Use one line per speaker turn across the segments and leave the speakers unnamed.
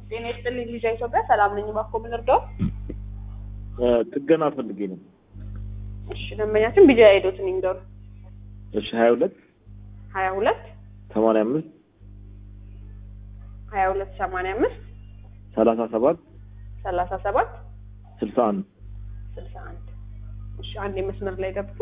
ጤና ይስጥልኝ ልጅ ኢትዮጵያ ሰላም ነኝ። እባክዎ ምን ልርዳው?
ጥገና ፈልጌ ነው።
እሺ ደንበኛችን ቢጃ ሄዶትን ይንገሩ።
እሺ ሀያ ሁለት
ሀያ ሁለት
ሰማንያ አምስት
ሀያ ሁለት ሰማንያ አምስት
ሰላሳ ሰባት
ሰላሳ ሰባት
ስልሳ አንድ
ስልሳ አንድ እሺ አንድ የመስመር ላይ ገብቶ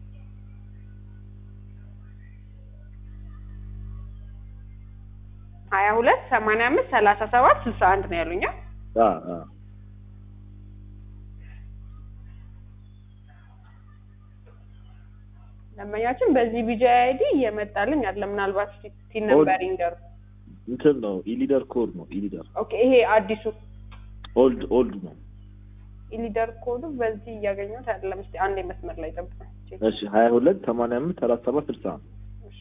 ሀያ ሁለት ሰማንያ አምስት ሰላሳ ሰባት ስልሳ አንድ ነው ያሉኛ።
አ አ
ደንበኛችን በዚህ ቢጃ አይዲ እየመጣልኝ አለ። ምናልባት ቲን ነምበር ይንገሩ።
እንትን ነው ኢሊደር ኮድ ነው ኢሊደር
ኦኬ ይሄ አዲሱ
ኦልድ ኦልድ ነው።
ኢሊደር ኮዱ በዚህ እያገኘሁት አይደለም። እስኪ አንድ የመስመር ላይ ጠብቀኝ።
እሺ ሀያ ሁለት ሰማንያ አምስት ሰላሳ ሰባት ስልሳ አንድ
እሺ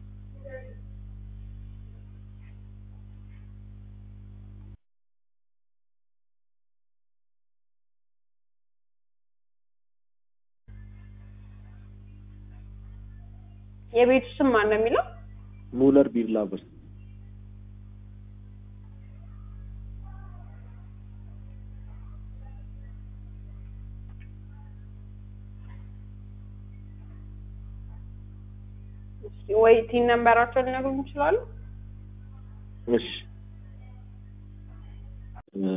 የቤቱ ስም ማን ነው የሚለው?
ሙለር ቢር ላቨርስ
እስኪ ወይ ቲን ነምበራቸውን ሊነግሩኝ ይችላሉ?
እሺ እ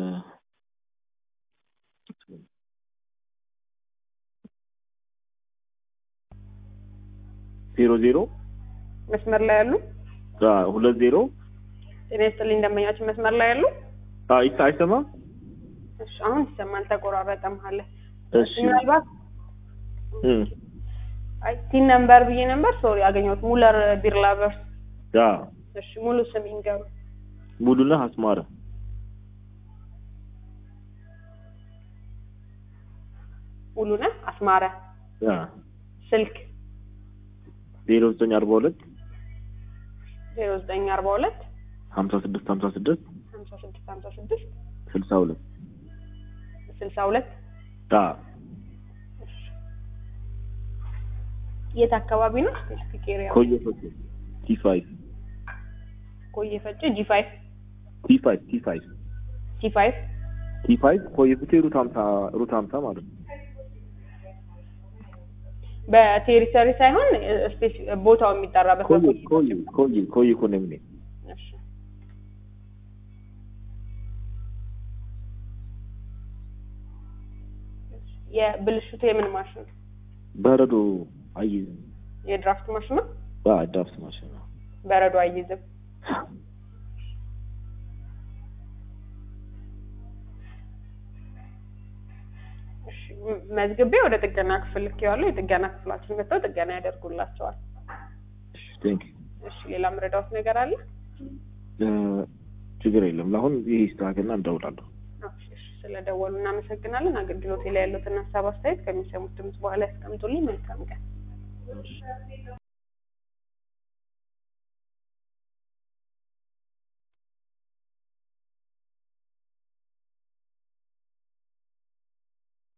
ዜሮ ዜሮ
መስመር ላይ ያሉ
አ ሁለት ዜሮ
ጤና ይስጥልኝ ደንበኛችን መስመር ላይ ያሉ።
አ ይታ አይሰማም?
እሺ አሁን ይሰማል። ተቆራረጠ መሀል ላይ።
እሺ
ምናልባት
እ
አይ ቲን ነምበር ብዬ ነበር ሶሪ ያገኘሁት ሙለር ቢር ላቨርስ።
አ
እሺ ሙሉ ስም ይንገሩ።
ሙሉነህ አስማረ
ሙሉነህ አስማረ።
አ
ስልክ
ዜሮ ዘጠኝ አርባ ሁለት
ዜሮ ዘጠኝ አርባ ሁለት
ሀምሳ ስድስት ሀምሳ ስድስት
ሀምሳ ስድስት ሀምሳ ስድስት
ስልሳ ሁለት
ስልሳ ሁለት
አ
የት አካባቢ ነው? ስፔሲፊክ ኤሪያ
ኮየ ፈጬ ቲ ፋይቭ
ኮየ ፈጬ ጂ ፋይቭ
ቲ ፋይቭ ቲ ፋይቭ
ቲ ፋይቭ
ቲ ፋይቭ ኮየ ፈጬ ሩት ሀምሳ ሩት ሀምሳ ማለት ነው።
በቴሪተሪ ሳይሆን ስፔስ ቦታው የሚጠራበት
ኮየ
በኮየ
ኮየ ኮየ ኮየ ኮንዶሚኒየም
እሺ። የብልሽቱ የምን ማሽን ነው?
በረዶ አይዝም።
የድራፍት ማሽን ነው።
አ ዳፍት ማሽን ነው።
በረዶ አይይዝም። እሺ፣ ም- መዝግቤ ወደ ጥገና ክፍል ልኬዋለሁ። የጥገና ክፍላችን መጥተው ጥገና ያደርጉላቸዋል።
ቴንክ
እሺ፣ ሌላ ምረዳውት ነገር አለ?
ችግር የለም። ለአሁን ይህ ይስተካከልና እንደውላለሁ።
እሺ፣ እሺ፣ ስለደወሉ እናመሰግናለን። አገልግሎት ላይ ያሉትን ሀሳብ አስተያየት ከሚሰሙት ድምጽ በኋላ ያስቀምጡልኝ። መልካም ቀን።